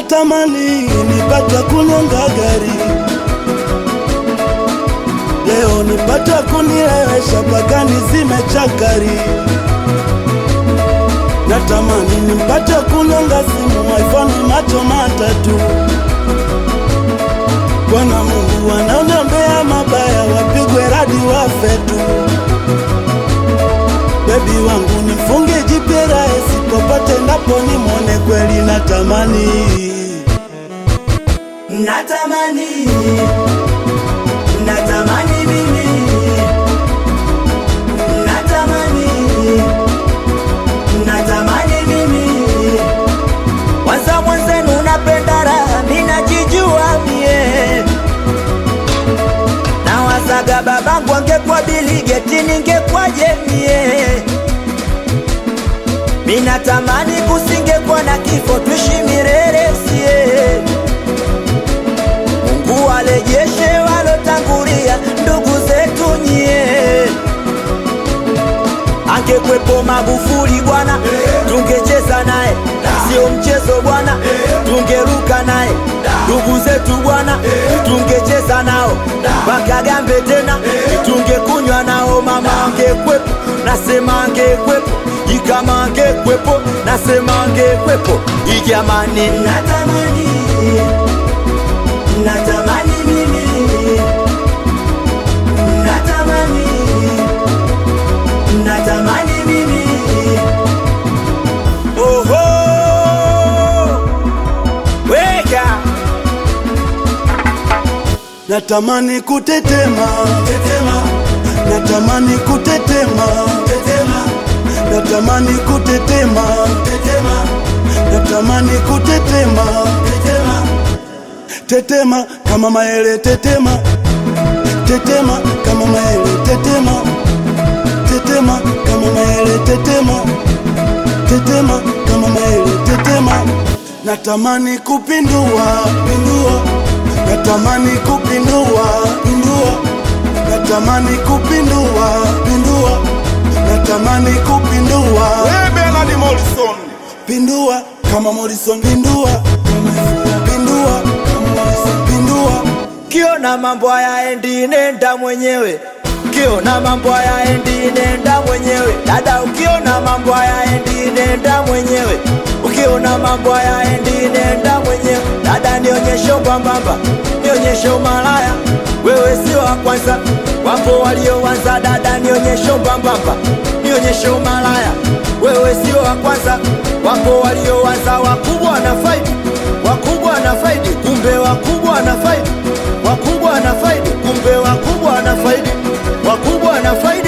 natamani nipata kunyonga gari leo nipata kunilewesha mpaka nizime chakari natamani nipate kunyonga simu iPhone macho matatu Bwana Mungu wanaoniombea mabaya wapigwe radi wafe tu bebi wangu nifunge jipira esipopate ndapo nimwone kweli natamani Natamani, natamani mimi, natamani, natamani mimi. Kwanza mwenzenu napenda raha, minajijua mie. Na wazaga babangu angekuwa biligeti, ningekwaje mie? Minatamani kusingekuwa na kifo, tuishi milele sie Mungu walejeshe walotangulia ndugu zetu nyie. Angekwepo Magufuli bwana, tungecheza naye, sio mchezo bwana, tungeruka naye. Ndugu zetu bwana, tungecheza nao wakagambe tena, tungekunywa nao. Mama angekwepo, nasema angekwepo, ikama angekwepo, nasema angekwepo. Ijamani, natamani natamani mimi natamani natamani mimi oho weka natamani kutetema tetema natamani kutetema tetema natamani kutetema tetema natamani kutetema tetema tetema kama maele tetema tetema kama maele tetema tetema kama maele tetema tetema kama maele tetema natamani kupindua pindua natamani kupindua pindua natamani kupindua pindua natamani kupindua Bernard Morrison. pindua kama Morrison pindua pindua kama Morrison pindua kiona mambo hayaendi nenda mwenyewe ukiona mambo hayaendi nenda mwenyewe dada ukiona mambo hayaendi nenda mwenyewe ukiona mambo hayaendi nenda mwenyewe dada nionyeshe ubambamba nionyeshe umalaya wewe sio wa kwanza wapo walioanza dada nionyeshe ubambamba nionyeshe umalaya wewe sio wa kwanza wapo walioanza wakubwa na faidi wakubwa na faidi kumbe wakubwa na faidi wakubwa na faidi kumbe wakubwa na faidi wakubwa na faidi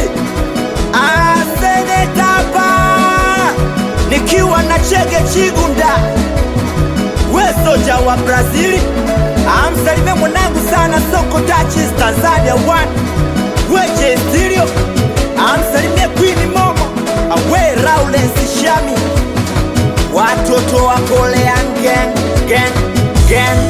asenetapa nikiwa na chege chigunda we soja wa brazili amsalime mwanangu sana soko tachis tanzania one weje stilio amsalimie kwini momo awe raulensi shami watoto wa kolean gang gang gang